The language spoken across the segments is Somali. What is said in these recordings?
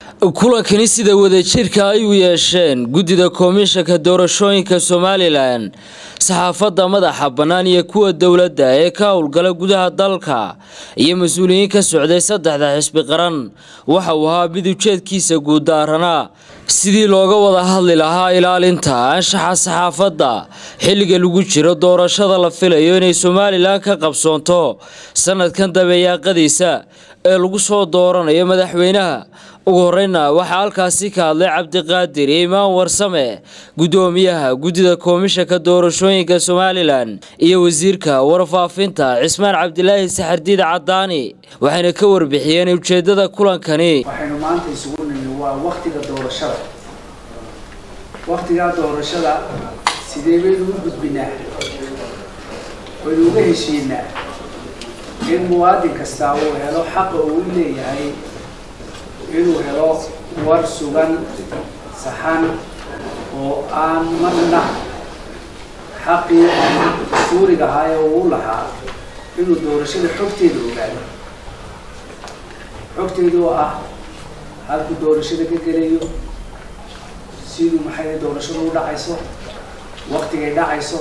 kulankani sida wadajirka ay u yeesheen guddida komishanka doorashooyinka somalilan saxaafadda madaxa bannaan iyo kuwa dowladda ee ka howlgala gudaha dalka iyo mas-uuliyiin ka socday saddexda xisbi qaran waxa uu ahaa mid ujeedkiisa guuddaaranaa sidii looga wada hadli lahaa ilaalinta anshaxa saxaafadda xilliga lagu jiro doorashada la filayo inay somalilan ka qabsoonto sanadkan dabeeyaaqadiisa ee lagu soo dooranayo madaxweynaha ugu horeyna waxaa halkaasi ka hadlay cabdiqaadir imaan warsame guddoomiyaha guddida komishanka doorashooyinka somalilan iyo wasiirka warfaafinta cismaan cabdilaahi saxardiid cadaani waxayna ka warbixiyeen ujeedada kulankani waxaynu maanta isugu nimi waa waktiga doorashada waktigaa doorashada sidee baynu u gudbinaa waynu uga heshiinaa in muwaadin kastaa uu helo xaqa uu leeyahay inuu helo war sugan saxan oo aan marna xaqii suuriga ahaa ee uu lahaa inuu doorashada xogteeda ogaado xogteeda oo ah halkuu doorashada ka gelayo siduu maxay doorashada u dhacayso waktigay dhacayso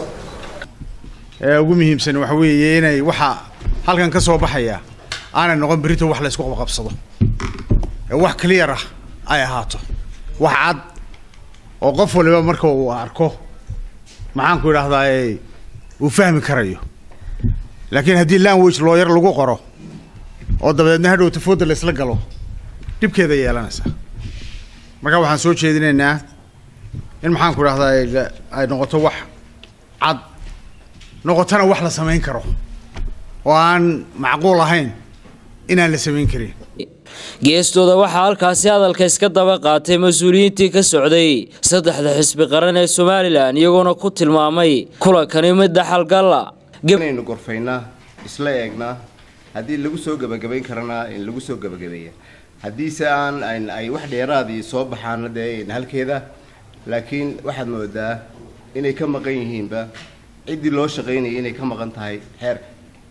ee ugu muhiimsan waxa weeye inay waxa halkan ka soo baxaya aanay noqon berito wax la isku qabqabsado ee wax clear ah ay ahaato wax cad oo qof waliba marka uu arko maxaan ku idhahdaa uu fahmi karayo laakiin haddii language looyar lagu qoro oo dabeedna hadhow tafooda la isla galo dhibkeeda yeelanaysaa marka waxaan soo jeedinaynaa in maxaan ku idhahdaa ay noqoto wax cad noqotona wax la samayn karo oo aan macquul ahayn inaan la samayn karin geestooda waxaa halkaasi hadalka iska daba qaatay mas-uuliyiintii ka socday saddexda xisbi qaran ee somalilan iyagoona ku tilmaamay kulankani mid dhaxalgalla inaynu gorfaynaa isla eegnaa haddii lagu soo gebagabayn karana in lagu soo gebagabeeya haddiise aan ay wax dheeraadii soo baxaana dee halkeeda laakiin waxaad moodaa inay ka maqan yihiinba ciddii loo shaqaynayay inay ka maqan tahay xeerka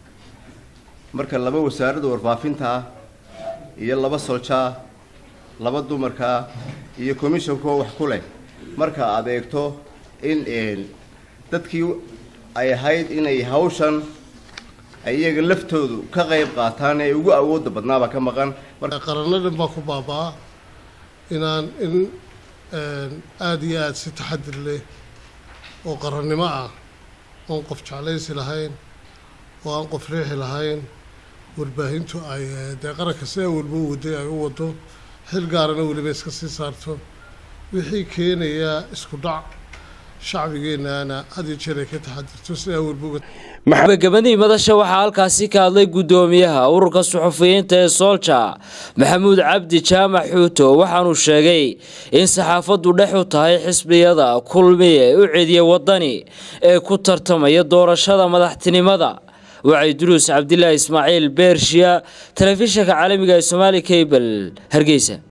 marka laba wasaaradda warfaafinta ah iyo laba soljaa laba dumarkaa iyo commishonkoo wax ku leh marka aad eegto in dadkii ay ahayd inay hawshan ay iyaga laftoodu ka qayb qaataan ee ugu awoodda badnaaba ka maqan qaranno dhan baa ku baabaa inaan in aada iyo aada si taxadir leh oo qarannimo ah oon qof jeclaysi lahayn oo aan qof riixi lahayn warbaahintu ay dee qaranka sidaa walba u waday ay u wado xil gaarana weliba iska sii saarto wixii keenayaa isku dhac shacbigeennaana had iyo jeer ay ka taxadirto sidaa walba gabagabadii madasha waxaa halkaasi ka hadlay guddoomiyaha ururka suxufiyiinta ee soolja maxamuud cabdi jaamac xuuto waxaanuu sheegay in saxaafaddu dhex u tahay xisbiyada kulmiye u cediya wadani ee ku tartamaya doorashada madaxtinimada wacay duruus cabdilaahi ismaaciil beershiya telefishinka caalamiga ee somaali cable hargeysa